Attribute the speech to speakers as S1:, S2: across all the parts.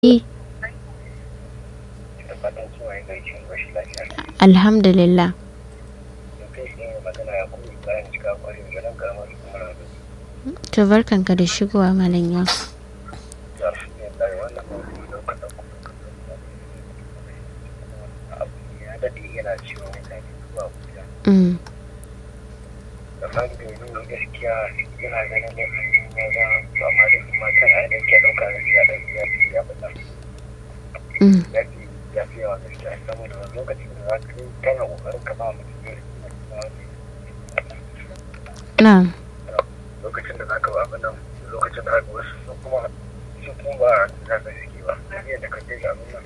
S1: Eh,
S2: da fatan cewa ya gaishe rashin lafiya
S1: alhamdulillah.
S2: da kai shi ne magana ya kuma bayan cika kwarin ganin karamar hukumar da
S1: To barkanka da shigowa malam yau.
S2: ya fi ne da wannan mawuyi da kuka ɗauko abu ya daɗe yana cewa mutane zuwa guda
S1: Mm.
S2: da fari da yanzu gaskiya yana ganin da hanyar maza to amma da kuma kan a ɗauke ɗauka da ya ɗauki ya fi ya fita
S1: Mm.
S2: ya fi ya fi yawa gaskiya saboda wani lokacin da za ka yi kana ƙoƙarin ka ba mutum ya
S1: Na'am.
S2: lokacin da zaka ba abin nan lokacin da zaka wasu su kuma su kuma ba za ka shige ba yadda ka kai abin nan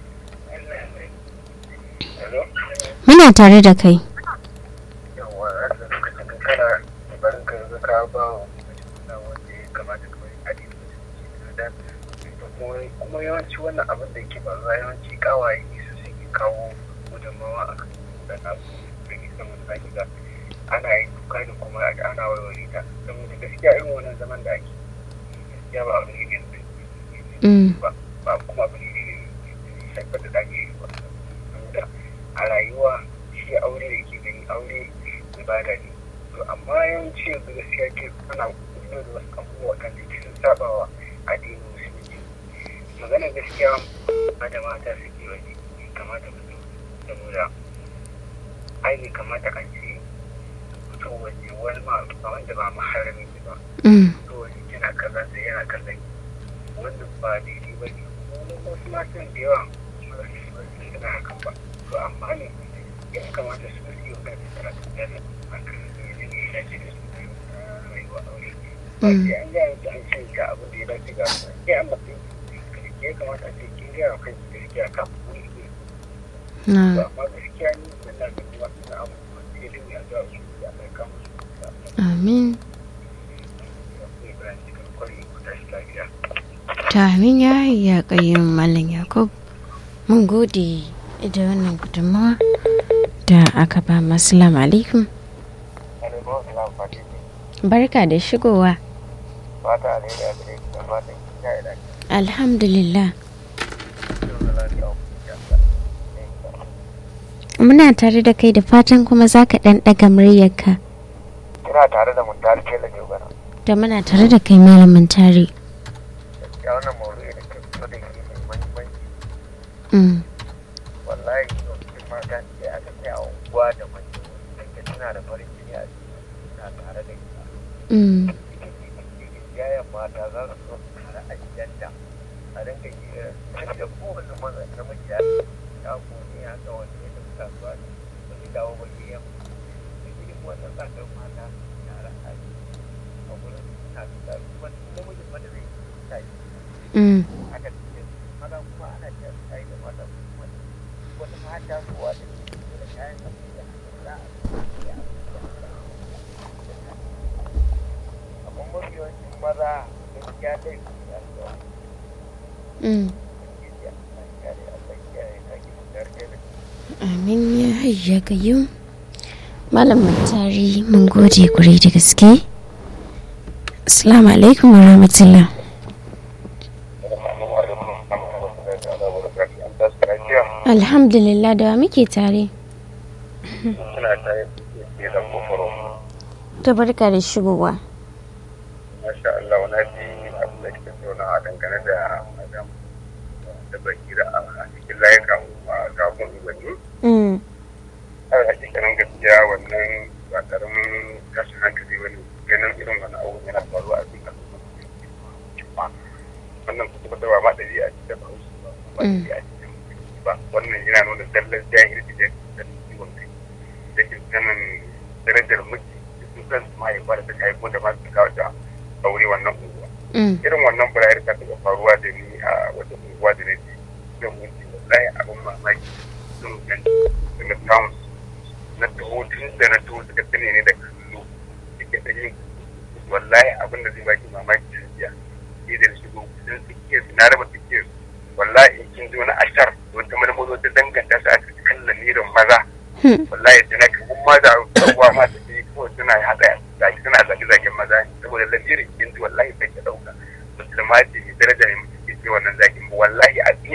S2: hello
S1: Muna tare da kai.
S2: yawa da lokacin da kana barin ka yanzu ka ba wa mutum na wanda ya kamata ka bari adi da mutum da kuma kuma yawanci wannan abin da yake faruwa yawanci kawaye su suke kawo gudunmawa a kan wannan abu da ke saman zaki ga ana yin kuka da kuma ana warware ta saboda gaskiya irin wannan zaman da ake gaskiya ba abu ne ne
S1: Mm.
S2: ba ba kuma abu ne ne shaifar da dage ba saboda a rayuwa shi aure da ke gani aure ibada ne to amma yawanci yanzu gaskiya ke ana kudu da wasu abubuwa kan da ke sun saba wa addinin musulunci maganar gaskiya ba da mata suke wani kamata mutum saboda ai bai kamata an ce fito waje wani ma ba wanda ba maharami ba
S1: Mm.
S2: to wani yana kallon sai yana kallon wannan ba daidai ba ne wani wasu matan da yawa ba su ba su suna hakan ba to amma ne ya kamata su yi wa kan karatu da na hakan ne ne ya dace da su na rayuwa aure ba
S1: Mm.
S2: sai an gaya musu an ce ga abin da ya dace ga su sai an mafi ya kamata a ce kin gaya wa kanki gaskiya kafin ku yi to
S1: Na'am.
S2: amma gaskiya ni wannan da kuma suna abubuwa sai dai ya zuwa su ya kai kama su da
S1: Amin.
S2: Ibrahim cikin kwari ku tashi lafiya.
S1: To amin ya ya kayyum malam Yakub. Mun gode da wannan gudunmawa da aka ba mu. Assalamu alaikum.
S2: Alaikun salam Fatihu.
S1: Barka da shigowa.
S2: Fata a daidai a gare ku da fatan kin ya ila
S1: Alhamdulillah.
S2: kin da lafiya ku ya
S1: Muna tare da kai da fatan kuma za ka ɗan ɗaga muryarka.
S2: Kina tare da mun tare ke lage gana.
S1: Da muna tare da kai malamin tare.
S2: Ya wannan mawdu'i da ke fito da ke mai muhimmanci
S1: Mm.
S2: wallahi lokacin mata da aka ce a unguwa da mace da tana da farin jini a ciki suna tare da ita.
S1: Mm.
S2: Yayan mata za su zo su tare a gidanta a dinga yi da kowane maza namiji ya ya kone ya ga wani ya tafi kasuwa ne ba zai dawo ba ke yamma. Da irin wannan tsadar mata tare a a wurin suna fita kuma namijin wanda zai tashi
S1: Mm.
S2: haka ce maza kuma ana ce su tayi da mata kuma wata mata kowa da ke da kayan da za a yi a amma mafi yawancin maza gaskiya dai su ya zuwa
S1: Mm.
S2: gaskiya a kare a tsakiya ya kage da gargaɗi
S1: Amin ya hayya kayyum. Malamin tare mun gode kwarai da gaske. Assalamu alaikum wa rahmatullah. Alhamdulillah da wa muke tare.
S2: suna tare da da kofaro
S1: Ta barka da shigowa.
S2: masha Allah wani ji abin da kike tauna a dangane da madam da bakira a cikin layukan a kafin gwani
S1: Mm.
S2: har a cikin gaskiya wannan ba karamin tashin hankali wani ganin irin wani abu yana faruwa a cikin al'umma wannan kuma da ba ma ɗari a cikin ba ba ɗari a cikin ba wannan yana nuna dallar jahilci da da ciwon kai da ke sanin darajar miji da su kan su mahaifa da suka haifo da masu kawo da aure wannan unguwa
S1: Mm.
S2: irin wannan burayar ta taɓa faruwa da ni a wata unguwa da na ji zan wuce wallahi abin mamaki sun ganci da na samu na taho tun da na taho suka tsine ne da kallo suke da yin wallahi abin da zai baki mamaki da jiya sai da na shigo sun suke na raba suke wallahi in kin ji wani ashar wata marmaro ta danganta su aka kalla nirin maza
S1: Hmm.
S2: wallahi da na kan ma da abubuwa ma da ke kawai suna haɗa zaki suna zage-zagen maza ne saboda lamirin kin ji wallahi bai ta ɗauka musulma ce mai daraja ne mutum ke ce wannan zakin wallahi a